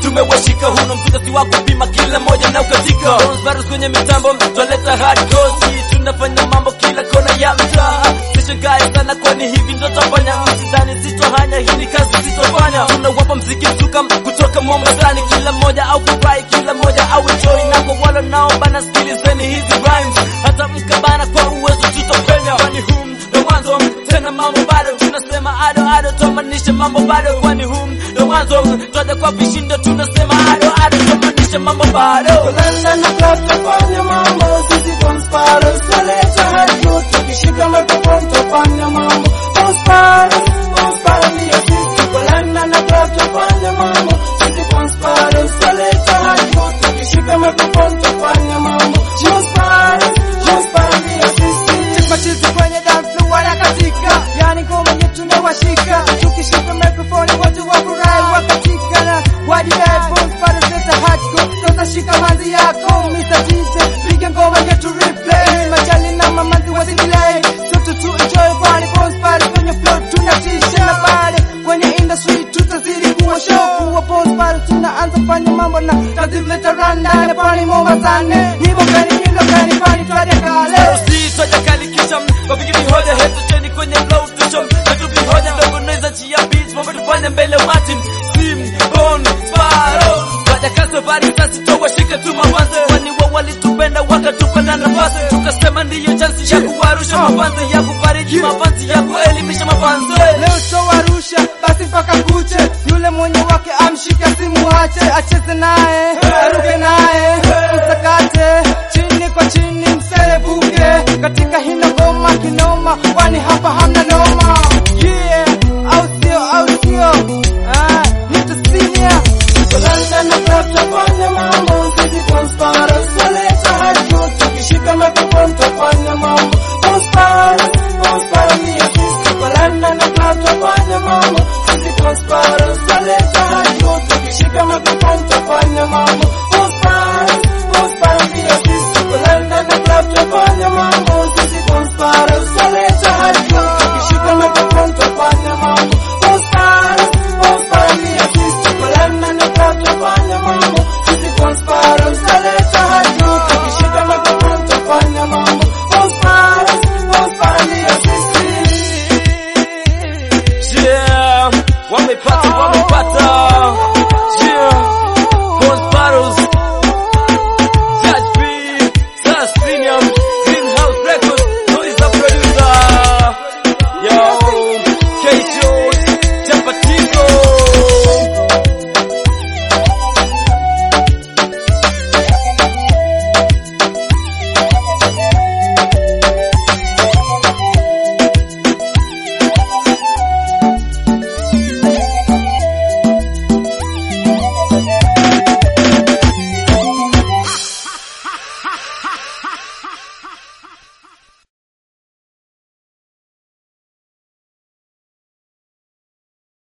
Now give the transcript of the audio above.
tumewashika huno mzuka si wa kupima kila moja na ukatika Virus kwenye mitambo twaleta hardcore si tunafanya mambo kila kona ya mtaa sishangae sana kwani hivi ndo tafanya msidhani sitohanya hii ni kazi sitofanya tunawapa mziki mzuka kutoka Mombasani kila moja au kufurahi kila moja au enjoy na kwa wale nao bana sikilizeni hizi rhymes hata mkabana kwa uwezo tutapenya kwani hum ndo mwanzo tena mambo bado tunasema ado ado tomanisha mambo bado kwani hum ndo mwanzo twaja kwa vishindo tunasema ado ado tomanisha mambo bado Kulanda na club tufanye mambo sisi conspirators taleta hadi tukishika microphone tufanye mambo conspirators conspirators ndio sisi Kulanda na club tufanye mambo sisi conspirators taleta hadi tukishika microphone tufanye mambo conspirators conspirators ndio sisi machizi kwenye dance floor wanakatika, yani ngoma yetu imewashika, tukishika microphone watu wafurahi wakatika na wadi headphones pale sasa hardcore, sasa shika manzi yako Mr. DJ, piga ngoma yetu replay, machali na mamanzi wasidelay, sote tu enjoy kwani bones pale kwenye floor tunatisha na pale kwenye industry tutazidi kuwa show kuwa bones pale tunaanza fanya mambo na tazileta randa pale Mombasani, hivyo kani nyingo kani pale twende kale Usitoja kali kisha kwa vingi vihoja hetu cheni kwenye flow tusho Hetu vihoja ndogo noiza chia beats mambo tufanye mbele wati Sim, Bon, Sparrow Waja kaso bari sasi towa shika tu mawanze Wani wa walitupenda wakatupenda nafasi Tukasema ndiyo chansi ya kuwarusha mafanze Ya kufariji mafanzi ya kuelimisha mafanze Leo towarusha basi mpaka kuche, yule mwenye wake amshike asimuache, acheze naye aruke naye msakate chini kwa chini mserebuke katika hino ngoma kinoma, kwani hapa hamna noma. Yeah, au sio, au sio? Ah, nitasinia Kulanda na club tufanye